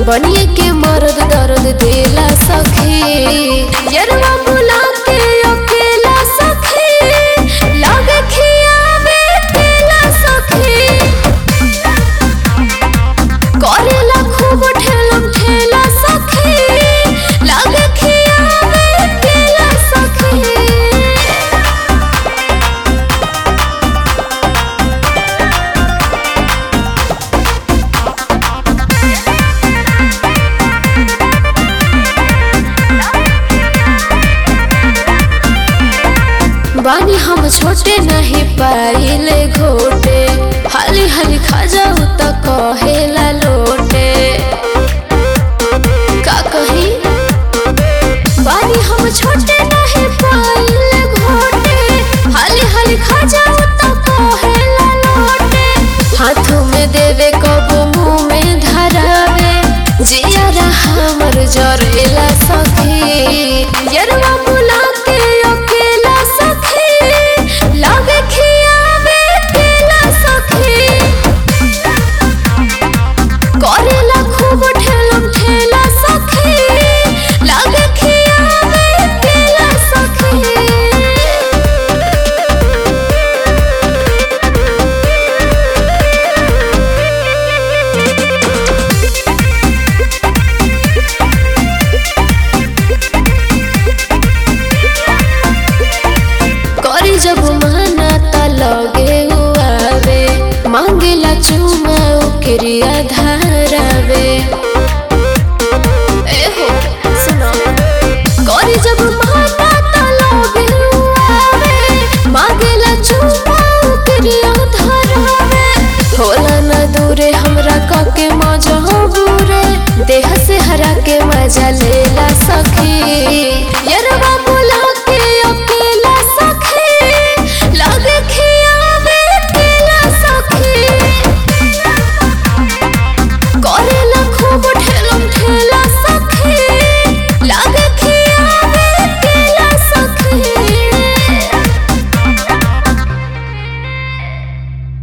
बनिए के मर्द दर्द देला सखी यरवा बुला के अकेला सखी लागे खियावे तेला सखी करेला खूब ठेलम ठेला सखी लागे खियावे तेला सखी बानी हम छोटे नहीं पाइले घोटे हाली हाली खा जाऊ त कहेला लोटे का कही बानी हम छोटे नहीं पाइले घोटे हाली हाली खा जाऊ त कहेला लोटे हाथों में देवे कबो मुंह में धरावे जिया हमर जरेला सखी यरवा